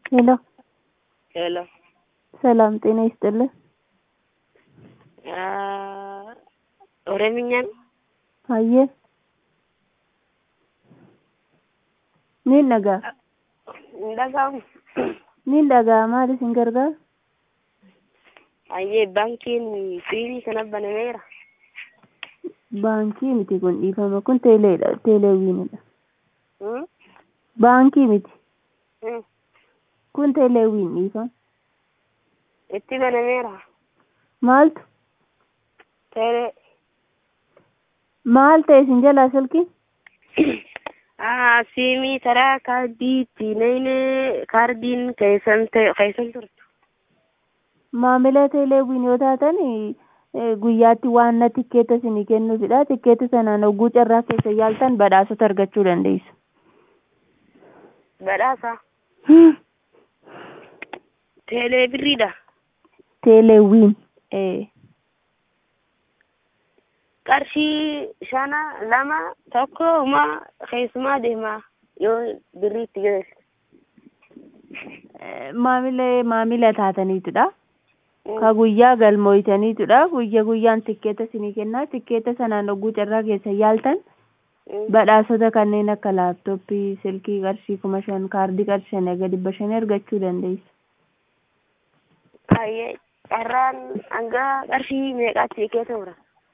ሄሎ ሄሎ ሰላም ጤና ይስጥልን። ኦሮምኛን Hayyee niin dhaga'a hin dhaga'amu. niin dhaga'a maal isin gargaara? Hayyee baankiin fiirii kana banameera. Baankii miti kun dhiifama kun teeleedha teeleewwiinidha. Hmm? Baankii miti Hmm. kun teeleewwiin dhiifama. Itti banameera. Maaltu Teelee. maal ta'e isin jalaa silkiin? Ah, siimii taraa kaardii ittiin kaardiin keessan ta'e keessan turtu. Maamila teeleewwiin yoo taatan eh, guyyaatti waan na tikkeetta isinii kennuufidha. Tikkeetta sanaan hogguu carraa keessa yaaltan badhaasota argachuu dandeessu. Badhaasa. Teelee birriidha. Teeleewwiin. Eh. Qarshii shana lama tokko uma keessumaa deema yoo birrii itti geesse. Eh, maamila maamila taataniitudha. Ka guyyaa galmooytaniitudha. Guyya guyyaan tikkeeta isinii kennaa. Tikkeeta sanaan hogguu carraa keessa yaaltan badhaasota kanneen akka laaptooppii, silkii qarshii kuma shan, kaardii qarshii shan eega dhibba shanii argachuu dandeessu. Hayyee carraan hanga qarshii meeqaatti keessa tura?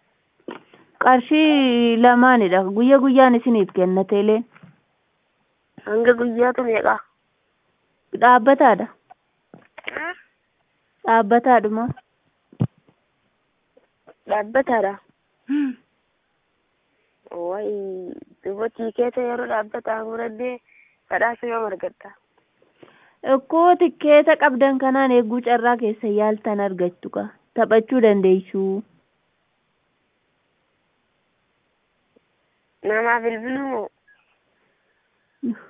Qarshii lamaanidha. Guyya guyyaan isiniif kenna teeleen. Hanga guyyaatu meeqa? Dhaabbataadha. Dhaabbataadhuma. Dhaabbataadha. Wayi dubartii keessa yeroo dhaabbataa muradhee badhaasa yoo argatta. Ikkoo tikkeeta qabdan kanaan eeguu carraa keessa yaaltan argattu ka. Taphachuu dandeessu. Namaaf bilbiluu moo?